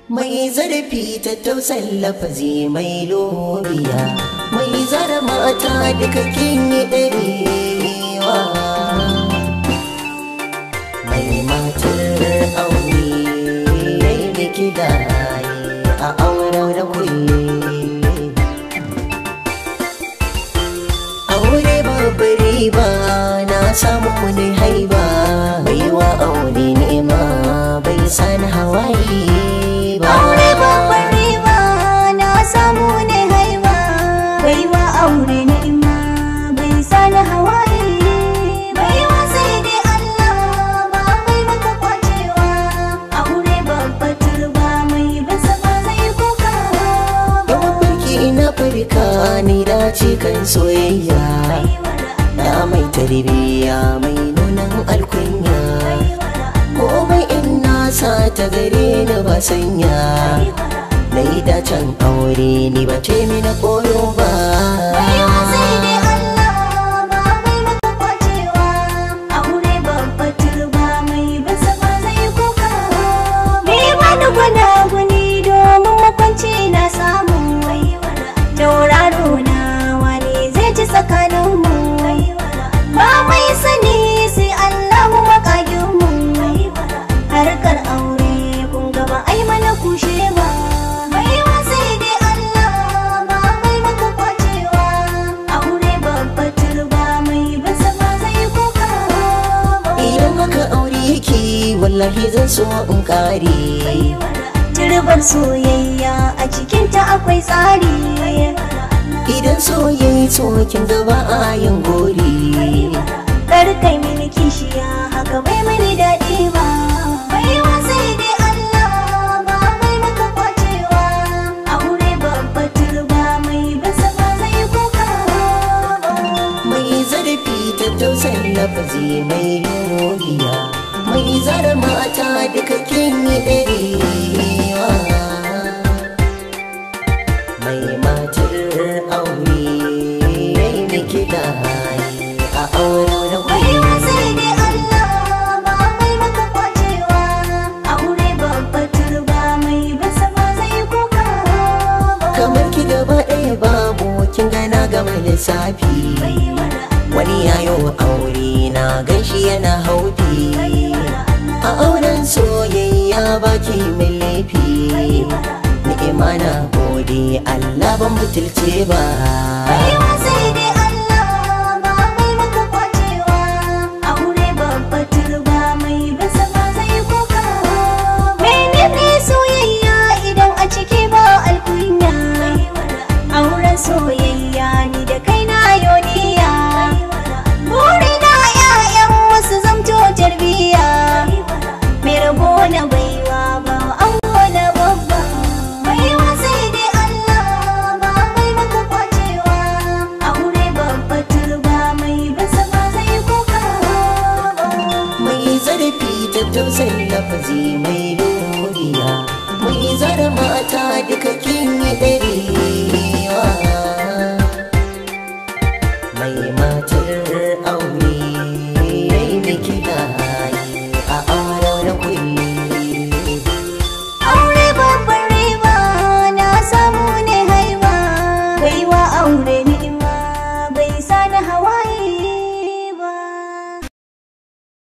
mai zarafi ta tausan lafazi mai lobiya mai zara mata duka kin yi ɗarewa mai matar aure yayi miki da a auren da kulle aure babbar riba na samu wani haiba baiwa aure nema bai sani hawaye ba Aure babbar riba na samu ne haiba baiwa aure ni'ima bai sani hawaye baiwa sai dai Allah ba mai maka kwacewa aure babbar turba mai basa ba zai kuka yawan mulki na farka ni dace kan soyayya na mai tarbiyya mai nunan alkunya komai in na sa ta gare ni ba sanya na yi dacen aure ni ba ce na koyo ba Baiwa sai dai Allah ba mai maka kwacewa aure babbar turba mai basa ba zai kuka Me wani gwana guni domin makwanci na samu Tauraro na wani zai ci tsakaninmu Ba mai sani sai Allah makaginmu Harkar aure kun gaba ai mana kushe ba Baiwa sai dai Allah ba mai maka kwacewa Aure babbar turba mai basa ba zai kuka idan haka aure yake wallahi zan so in kare Turbar soyayya a cikinta akwai tsari idan soyayya tsokin gaba a yin gori Kar kai mini kishiya haka bai mini daɗi ba Baiwa sai dai Allah ba mai maka kwacewa Aure babbar turba mai basa ba zai kuka mai zarafi ta tausan lafazi mai yoriya mai zara mata duka kin yi ɗarewa mai matar aure yayi miki da a auren Baiwa wuri sai dai Allah ba mai maka kwacewa Aure babbar turba mai basa ba zai kuka kamar ki gaba ɗaya babu kin gana gama lissafi wani yayo aure na ganshi yana haufi a auren soyayya baki mai laifi ni'ima na gode Allah ban butulce ba Baiwa sai dai Allah ba mai maka kwacewa Aure babbar turba mai basa ba zai kuka Menene soyayya idan a ciki ba alkunya Auren soyayya ni da kai na yoniya Burina ƴaƴan wasu zamto tarbiya Mai rabo na baiwa ba an na babba Baiwa sai dai Allah ba mai maka kwacewa Aure babbar turba mai basa ba zai kuka mai zarafi ta tausayin lafazi mai